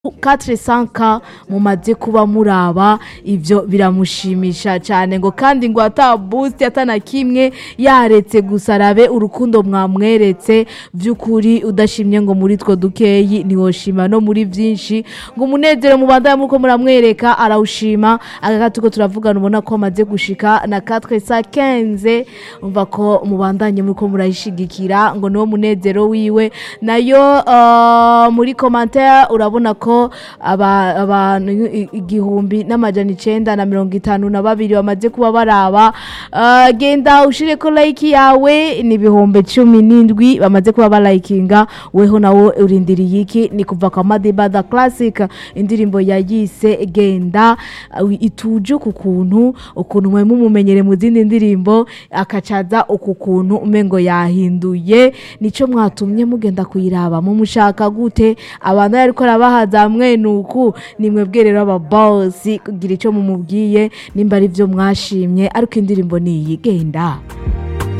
400k mumaze kuba muraba ivyo biramushimisha cyane ngo kandi ngo ata boost atana kimwe yaretse gusa arabe urukundo mwamweretse by'ukuri udashimye ngo muri two dukeyi ntiwoshima no muri byinshi ngo umunezero mubandanye muko muramwereka arawushima agakatuko turavugana ubona ko amaze gushika na 415 umva ko mubandanye muko murayishigikira ngo niwo munezero wiwe nayo uh, muri commentaire urabona ko aba- abantu i- igihumbi n'amajana icenda na mirongo itanu na babiri bamaze kuba baraba Uh, genda ushireko like yawe ni ibihumbi cumi n'indwi bamaze kuba balayikinga weho nawo urindiriye iki ni kuva kwa madiba the classic indirimbo yayise genda uh, ituje ku kuntu ukuntu mwe mumumenyere mu zindi ndirimbo akacaza uku kuntu umengo yahinduye nico mwatumye mugenda kuyiraba mumushaka gute abantu ariko arabahaza mwenuku nimwe bwerero aba boss kugira ico mumubwiye nimba ari byo mwashimye ariko indirimbo ni iyi genda